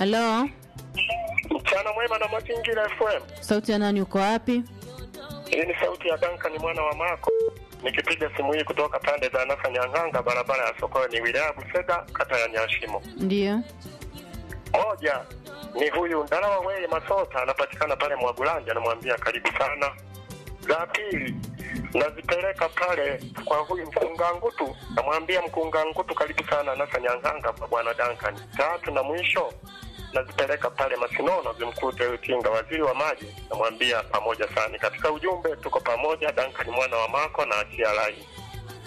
Halo, Mchana mwema na mazingira FM. sauti ya nani? Uko wapi? Hii ni sauti ya Duncan mwana wa Mako. Nikipiga simu hii kutoka pande za Nasa Nyang'anga, barabara ya Sokoni, wilaya ya Busega, kata ya Nyashimo. Ndiyo. Moja ni huyu Ndalawa Weye Masota, anapatikana pale Mwagulanja, namwambia karibu sana. Za pili nazipeleka pale kwa huyu Mkungangutu, namwambia Mkungangutu karibu sana Nasa Nyang'anga kwa bwana Duncan. Tatu na mwisho nazipeleka pale Masinono, zimkute Utinga, waziri wa maji, namwambia pamoja sana. Katika ujumbe tuko pamoja, Duncan mwana wa Mako na achia lai.